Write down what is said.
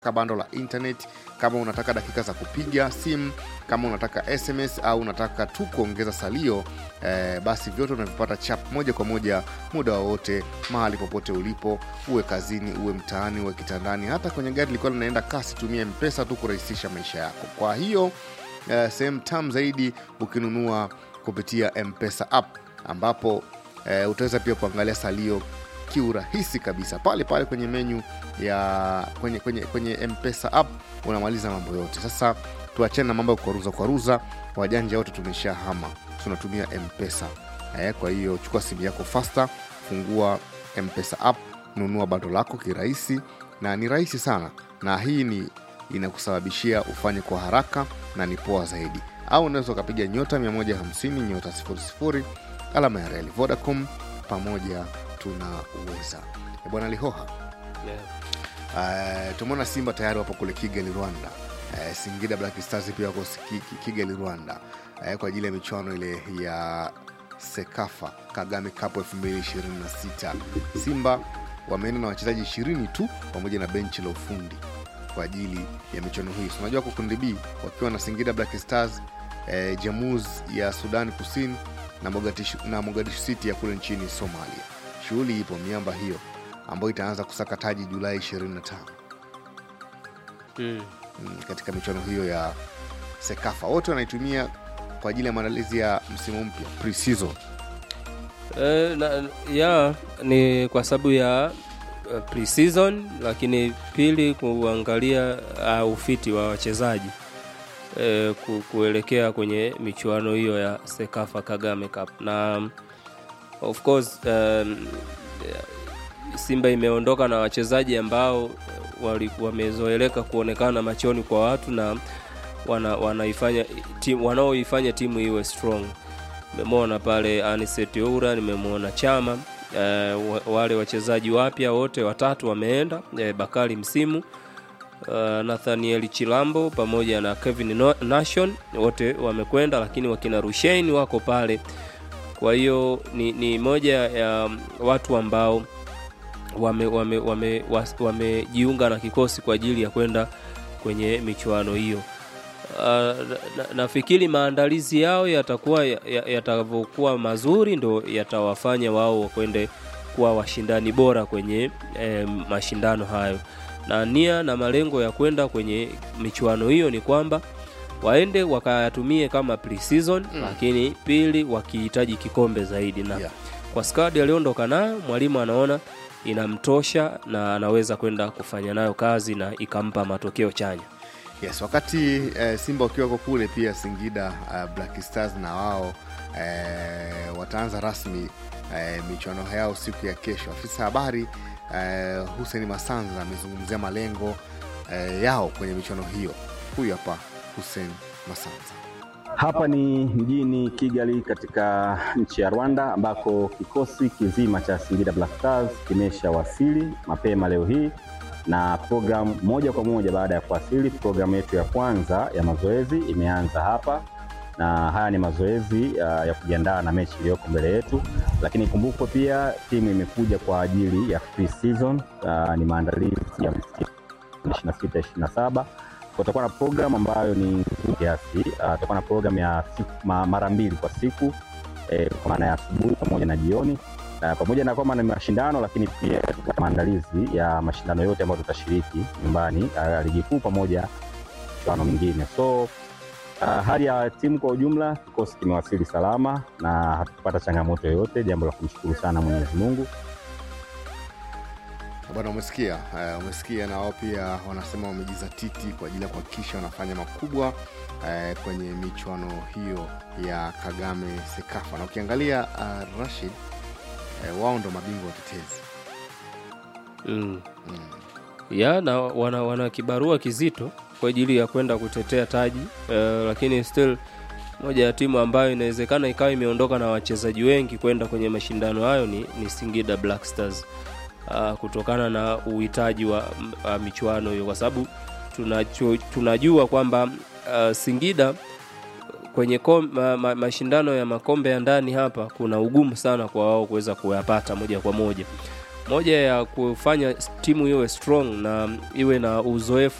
bando la internet, kama unataka dakika za kupiga simu, kama unataka SMS au unataka tu kuongeza salio eh, basi vyote unavipata chap moja kwa moja muda wowote mahali popote ulipo, uwe kazini, uwe mtaani, uwe kitandani, hata kwenye gari likiwa linaenda kasi, tumia mpesa tu kurahisisha maisha yako. Kwa hiyo eh, sehemu tam zaidi ukinunua kupitia mpesa app ambapo eh, utaweza pia kuangalia salio kiurahisi kabisa pale pale kwenye menyu ya kwenye, kwenye, kwenye mpesa app unamaliza mambo yote sasa tuachane na mambo ya kukwaruza kwaruza wajanja wote tumesha hama tunatumia mpesa eh, kwa hiyo chukua simu yako fasta fungua mpesa app nunua bando lako kirahisi na ni rahisi sana na hii ni inakusababishia ufanye kwa haraka na ni poa zaidi au unaweza ukapiga nyota 150 nyota 00 alama ya reli vodacom pamoja tunaweza Eh, bwana lihoha Yeah. uh, tumeona simba tayari wapo kule kigali rwanda uh, singida black stars pia wako Ki- Ki- kigali rwanda uh, kwa ajili ya michuano ile ya sekafa kagame cup 2026 simba wameenda na wachezaji ishirini tu pamoja na benchi la ufundi kwa ajili ya michuano hii So, unajua kwa kundi b wakiwa na singida black stars eh, jamuz ya sudan kusini na mogadishu, na mogadishu city ya kule nchini somalia shughuli ipo miamba hiyo ambayo itaanza kusaka taji julai 25 Mm. mm, katika michuano hiyo ya sekafa wote wanaitumia kwa ajili ya maandalizi ya msimu mpya pre-season Eh, na, ya ni kwa sababu ya uh, pre-season lakini pili kuangalia uh, ufiti wa wachezaji eh, ku, kuelekea kwenye michuano hiyo ya Sekafa Kagame Cup na um, of course um, Simba imeondoka na wachezaji ambao wali- wamezoeleka kuonekana machoni kwa watu na wana, wanaifanya timu wanaoifanya timu iwe strong nimemwona pale Anicet Oura, nimemwona Chama eh, wa- wale wachezaji wapya wote watatu wameenda eh, Bakari Msimu uh, Nathaniel Chilambo pamoja na Kevin No- Nation wote wamekwenda, lakini wakina Rushain wako pale. Kwa hiyo ni, ni moja ya watu ambao wamejiunga wame, wame, was- wamejiunga na kikosi kwa ajili ya kwenda kwenye michuano hiyo. Uh, na- nafikiri maandalizi yao yatakuwa ya- ya- yatavyokuwa mazuri ndo yatawafanya wao wakwende kuwa washindani bora kwenye eh, mashindano hayo na nia na malengo ya kwenda kwenye michuano hiyo ni kwamba waende wakayatumie kama pre-season Mm. lakini pili wakihitaji kikombe zaidi na Yeah. kwa skadi aliondoka nayo mwalimu anaona inamtosha na anaweza kwenda kufanya nayo kazi na ikampa matokeo chanya yes wakati eh, simba wakiwa wako kule pia singida uh, black stars na wao eh, wataanza rasmi eh, michuano yao siku ya kesho afisa habari eh, hussein masanza amezungumzia malengo eh, yao kwenye michuano hiyo huyu hapa hussein masanza Hapa ni mjini Kigali katika nchi ya Rwanda ambako kikosi kizima cha Singida Black Stars kimeshawasili mapema leo hii na programu moja kwa moja baada ya kuwasili, programu yetu ya kwanza ya mazoezi imeanza hapa, na haya ni mazoezi uh, ya kujiandaa na mechi iliyoko mbele yetu, lakini kumbukwe pia timu imekuja kwa ajili ya pre-season uh, ni maandalizi ya msimu 26 27 kutakuwa na program ambayo ni nzuri kiasi. Uh, Tutakuwa na program ya siku, ma, mara mbili kwa siku eh, kwa maana ya asubuhi pamoja na jioni uh, pamoja na kwamba ni mashindano, lakini pia tutakuwa na maandalizi ya mashindano yote ambayo tutashiriki nyumbani, uh, ligi kuu pamoja na michuano mingine so Uh, hali ya timu kwa ujumla, kikosi kimewasili salama na hatukupata changamoto yoyote, jambo la kumshukuru sana Mwenyezi Mungu. bwana umesikia uh, umesikia na wao pia wanasema wamejizatiti kwa ajili ya kuhakikisha wanafanya makubwa uh, kwenye michuano hiyo ya kagame sekafa na ukiangalia uh, rashid uh, wao ndo mabingwa watetezi mm. mm. ya na wana, wana kibarua kizito kwa ajili ya kwenda kutetea taji uh, lakini still moja ya timu ambayo inawezekana ikawa imeondoka na wachezaji wengi kwenda kwenye mashindano hayo ni, ni Singida Black Stars uh, kutokana na uhitaji wa uh, michuano hiyo kwa sababu tunacho- tunajua kwamba uh, Singida kwenye kom, ma, ma, mashindano ya makombe ya ndani hapa kuna ugumu sana kwa wao kuweza kuyapata moja kwa moja moja ya kufanya timu iwe strong na iwe na uzoefu